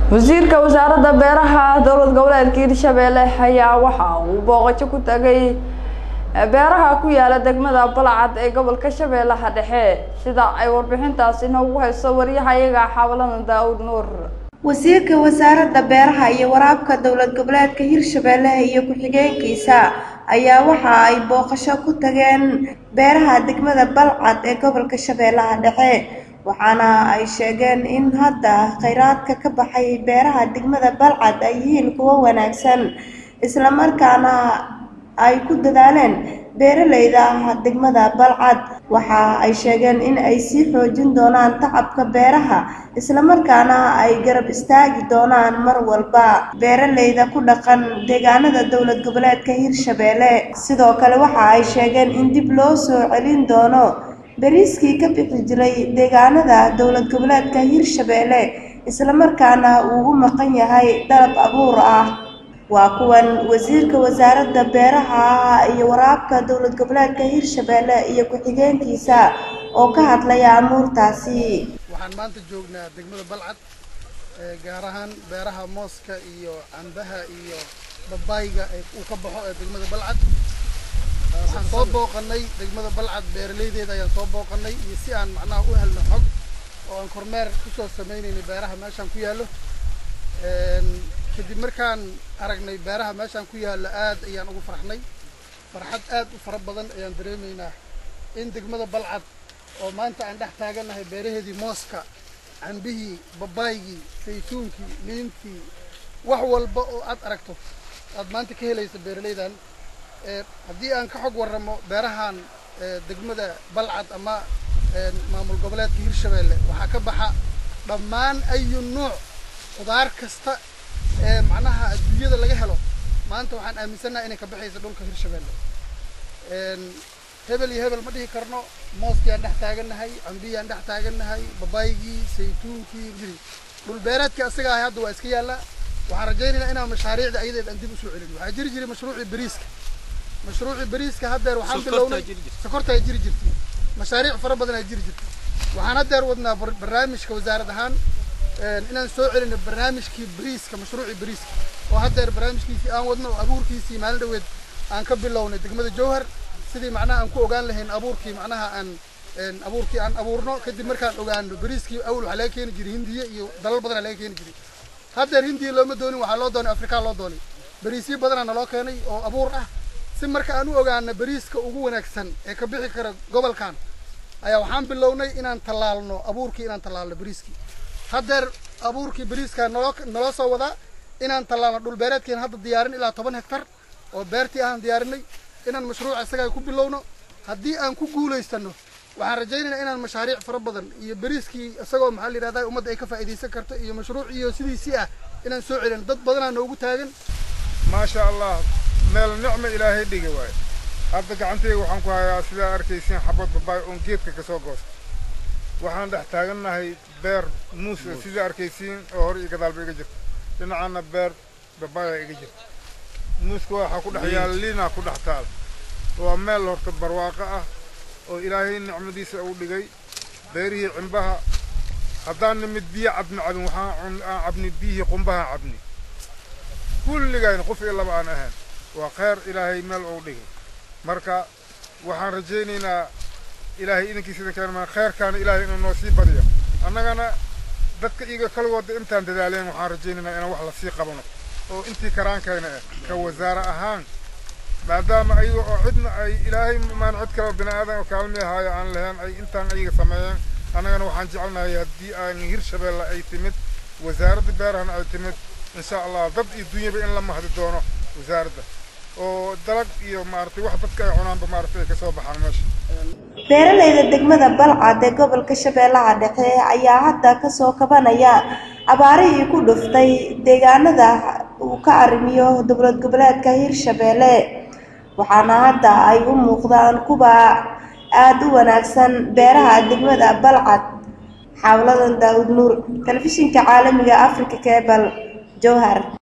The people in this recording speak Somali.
wasiirka wasaaradda beeraha dowlad goboleedka hirshabeelle ayaa waxa uu booqasho ku tagay beeraha ku yaala degmada balcad ee gobolka shabeellaha dhexe sida ay warbixintaasi noogu hayso waryahayaga xawladan daawud nuur wasiirka wasaaradda beeraha iyo waraabka dowlad goboleedka hirshabeelle iyo ku-xigeenkiisa ayaa waxa ay booqasho ku tageen beeraha degmada balcad ee gobolka shabeellaha dhexe waxaana ay sheegeen in hadda kheyraadka ka baxay beeraha degmada balcad ay yihiin kuwo wanaagsan islamarkaana ay ku dadaaleen beeraleyda degmada balcad waxa ay sheegeen in ay sii xoojin doonaan tacabka beeraha islamarkaana ay garab istaagi doonaan mar walba beeraleyda ku dhaqan deegaanada dowlad goboleedka hirshabeelle sidoo kale waxa ay sheegeen in dib loo soo celin doono beriiskii ka bixi jiray deegaanada dowlad goboleedka hirshabeelle islamarkaana uu u maqan yahay dalab abuur ah waa kuwan wasiirka wasaaradda beeraha iyo waraabka dowlad goboleedka hirshabeelle iyo ku-xigeenkiisa oo ka hadlaya amuurtaasi waxaan maanta joognaa degmada balcad gaar ahaan beeraha mooska iyo cambaha iyo babaayga uu ka baxo ee degmada balcad waxaan soo booqanay degmada balcad beeraleydeeda ayaan soo booqanay iyo si aan macnaha u helno xog oo aan kormeer kusoo sameynaynay beeraha meeshaan ku yaallo kadib markaan aragnay beeraha meeshaan ku yaallo aad ayaan ugu farxnay farxad aad u fara badan ayaan dareemaynaa in degmada balcad oo maanta aan dhex taagannahay beeraheedii mooska cambihii babaygii saytuunkii liintii wax walba oo aad aragto aad maanta ka helaysa beeraleydan haddii aan ka xog warramo beerahan degmada balcad ama maamul goboleedka hirshabeelle waxaa ka baxa dhammaan ayu nuuc khudaar kasta ee macnaha adduunyada laga helo maanta waxaan aaminsannaha inay ka baxaysa dhulka hirshabeelle hebel iyo hebel ma dhihi karno mooskii aan dhex taagannahay cambihii aan dhex taagannahay babaygii saytuunkii giri dhul beereedkii asaga ahay hadda waa iska yaallaa waxaan rajaynaynaa inaan mashaariicda ayadeed aan dib usoo celin waxaa jiri jiray mashruucii bariiska mashruucii bariiska haddeer waxaan bilownay sokorta ay jiri jirtay mashaariic fara badan ay jiri jirtay waxaan haddeer wadnaa barnaamijka wasaarad ahaan inaan soo celino barnaamijkii bariiska mashruucii bariiska oo haddeer barnaamijkiisii aan wadno oo abuurkiisii maalin dhaweed aan ka bilownay degmada jowhar sidii macnaha aan ku ogaan lahayn abuurkii macnaha aan abuurkii aan abuurno kadib markaan ogaano bariiskii awal waxaa laga keeni jiray hindiya iyo dalal badanaa laga keeni jiray haddeer hindiya looma doonin waxaa loo doonay afrikaa loo doonay bariisyo badanaa naloo keenay oo abuur ah si marka aan u ogaano bariiska ugu wanaagsan ee ka bixi kara gobolkan ayaa waxaan bilownay inaan tallaalno abuurkii inaan tallaalno bariiskii haddeer abuurkii bariiska naloo naloo soo wadaa inaan tallaalno dhul beereedkiina hadda diyaarin ilaa toban hektar oo beertii ahaan diyaarinay inaan mashruuca isagaa ku bilowno haddii aan ku guulaysano waxaan rajaynaynaa inaan mashaariic fara badan iyo bariiskii isagoo maxaa la yidhahdaa ummadda ay ka faa'iidaysan karto iyo mashruuc iyo sidiisii ah inaan soo celino dad badanaa noogu taagan maasha allah meel nicmo ilaahay dhigi waayo hadda gacantayga waxaan ku hayaa sidaa arkaysiin xabad babaay oon geedka ka soo goosta waxaan dhex taagannahay beer muus sidaa arkaysiin oo hore iyo gadaalba iga jirta dhinacana beer babaaya iga jirta muuska waxaa ku dhex yaala liinaa ku dhex taal waa meel horta barwaaqo ah oo ilaahay nicmadiisa uu dhigay beerihii cimbaha haddaan nimid biyo cabni cabin waxaan aan cabni biyihii qumbahaan cabni kulligayna qof iyo laba aan ahayn waa kheyr ilaahay meel uu dhigay marka waxaan rajaynaynaa ilaahay idinkiisa idinkeena maa kheyrkaana ilaahay inuu noo sii badiyo annagana dadka iyaga kaligooda intaan dadaaleen waxaan rajaynaynaa inaan wax lasii qabano oo intii karaankayna ah ka wasaare ahaan maadaama ayaga oo cidna ay ilaahay maan cid kale bini aadan oo kaalmi ahaayo aan lahayn ay intaan ayaga sameeyeen annagana waxaan jecelnahay haddii aan hirshabeelle ay timid wasaaradda beerahana ay timid insha allah dad iyo dunyaba in la mahdi doono wasaaradda oo dalag iyo maaragtay wax dadka ay cunaanba maaragtay ay kasoo baxaan meesha beeraleyda degmada balcad ee gobolka shabeellaha dhexe ayaa hadda kasoo kabanaya abaarihii ku dhuftay deegaanada uu ka arrimiyo dowlad goboleedka hirshabeelle waxaana hadda ay u muuqdaan kuwa aada u wanaagsan beeraha degmada balcad xawladan daawud nuur telefishinka caalamiga africa cebal jowhar